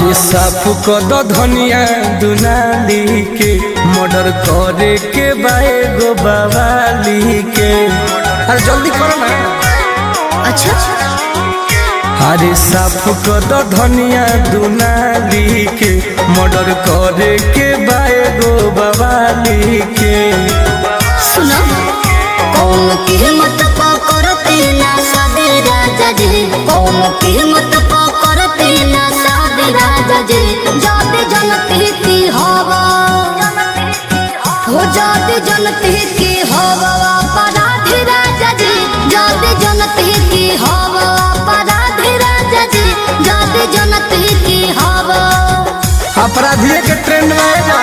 अरे साफ कद धनिया दुनाली के मर्डर करे के बाए गो बवाली के अरे जल्दी करो ना अच्छा अरे साफ कद धनिया दुनाली के मर्डर करे के बाए गो बवाली के सुनो कौन की हिम्मत पकड़ते ना सादे राजा जी कौन की हिम्मत पकड़ते ना सादे राजा जी जाते जनते की हवा हो जाते जनते की हवा अपराधी राजा जी जाते जनते की हवा अपराधी राजा जी जाते जनते की हवा अपराधिये के ट्रेंड में आएगा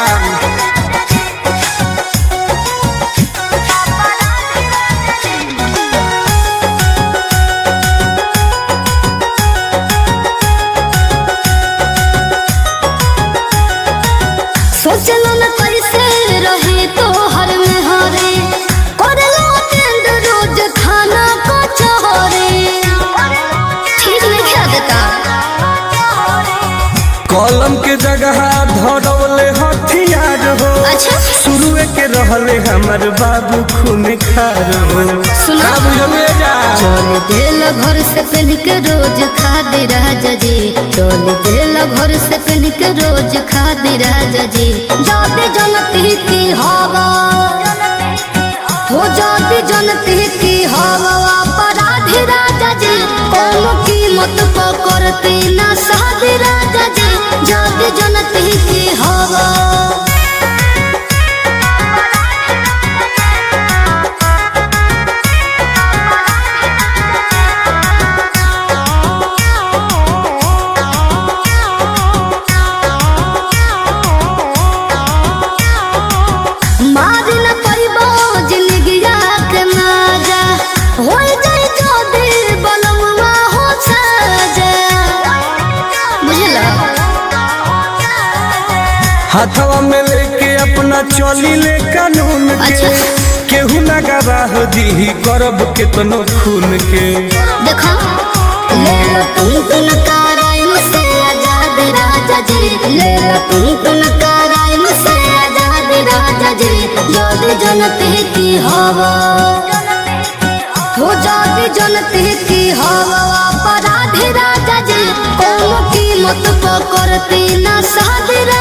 सोचलो न कैसे रहे तो हर में हरे करलो टेंड रोज खाना को चोरे ठीक नहीं खा देता कलम के जगह धरौले हथियार हो अच्छा शुरुए के रहले हमर बाबू खून खार हो सुना। का बुझले जा चल दिल घर से पहन के रोज खा दे राजा जी चल दिल घर से पहन के रोज खा दे राजा जी जाते जनती की हवा हो जाती जनती की हवा अपराधी राजा जी कौन कीमत पकड़ते ना साधे राजा जी जाते जनती की हवा मारी न परिबो जिंदगिया के माजा हो जाई जो दिल बलमुआ हो साजा बुझला हाथवा में लेके अपना चली ले कानून के अच्छा। केहू ना गवाह दी करब केतनो खून के देखो ले लो तुम तुम कराई मुझसे आजाद राजा जी ले लो तुम तुम कराई मुझसे आजाद राजा जी जोद जनते की हवा हो जाती जनते की हवा अपराधी राजा जी कौन कीमत पकड़ती ना साधे